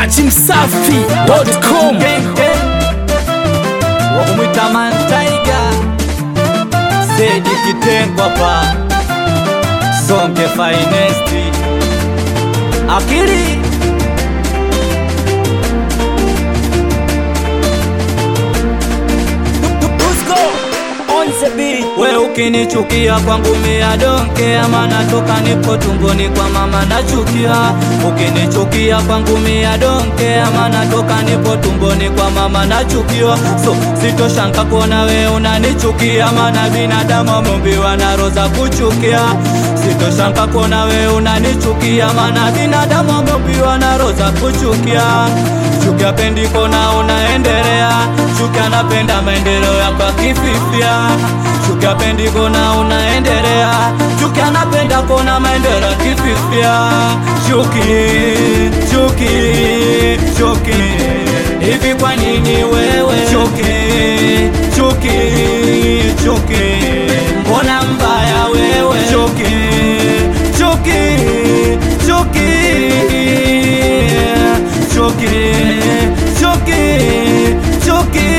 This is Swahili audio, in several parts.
dachimsafi.com wakumwita mantaiga sedi kitengwa pa songe finesti akili we ukinichukia kwangu mia donke ama natoka nipo tumboni kwa mama nachukia ukinichukia kwangu mia donke ama natoka nipo tumboni kwa mama nachukiwa so sitoshanka kuona we unanichukia maana binadamu ameumbiwa na roho za kuchukia sitoshanka kuona we unanichukia maana binadamu ameumbiwa na roho za kuchukia chukia pendi kona unaendelea chukia napenda maendeleo yako akififia chukia pendi kona unaendelea chukia napenda kona maendeleo akififia chuki chuki chuki hivi kwa nini wewe chuki chuki chuki mbona mbaya wewe chuki chuki chuki chuki chuki chuki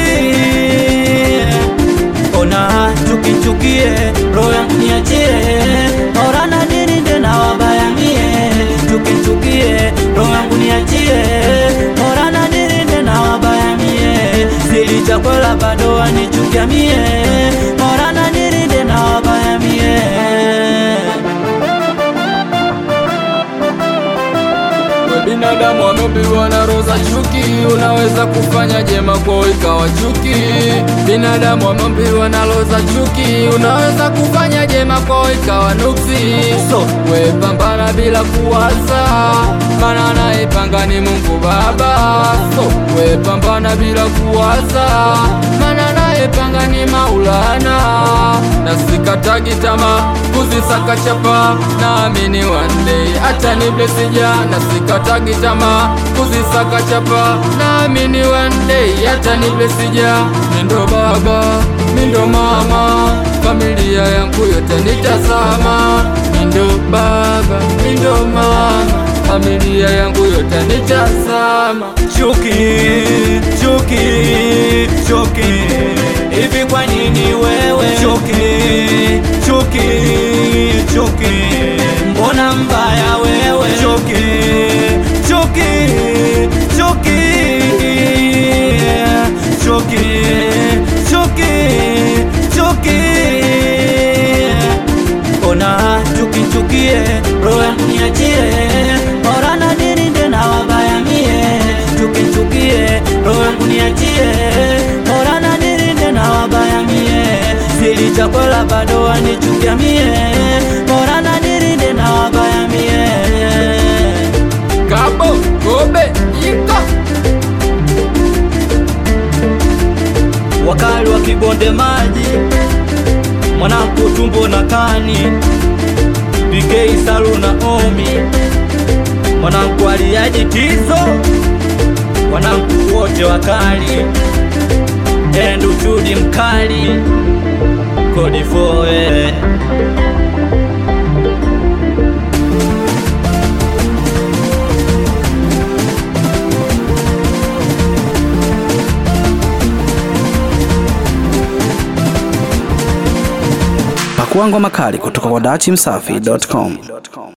ona chuki chukie roho yangu niachie orana nirinde na wabaya mie chuki chukie roho yangu niachie orana nirinde na wabaya mie sili chakwela bado wanichukia mie orana nirinde na wabaya mie We binadamu wameumbiwa na roho za chuki, unaweza kufanya jema kwao ikawa chuki. Binadamu wameumbiwa na roho za chuki, unaweza kufanya jema kwao ikawa nuksi. So. we pambana bila kuwaza, maana anayepanga ni Mungu Baba. So we pambana bila kuwaza, maana anayepanga ni Maulana. Na sikatagi tamaa kuzisaka chapa, naamini one day hata ni blesija. Na sikatagi tamaa kuzisaka chapa, naamini one day hata ni blesija. Mindo baba, mindo mama, familia yangu yote nitazama. Mindo baba, mindo mama, familia yangu yote nitazama. chuki chuki chuki hivi kwa nini wewe chuki chuki chuki mbona mbaya wewe chuki chuki chuki chuki chuki chuki ona chuki chukie roho yangu niachie orana nirinde na wabaya mie chuki chukie roho yangu niachie orana nirinde na wabaya mie sili chakola bado wanichukia mie orana nirinde na wabaya mie Kabo, Kobe, Ika. wakali wa kibonde maji mwanangu tumbo na kani PK Salu na Omi mwanangu aliaji tizo wanangu wote wakali endu chudi mkali kodi foe Pakua ngoma kali kutoka kwa dachimsafi.com.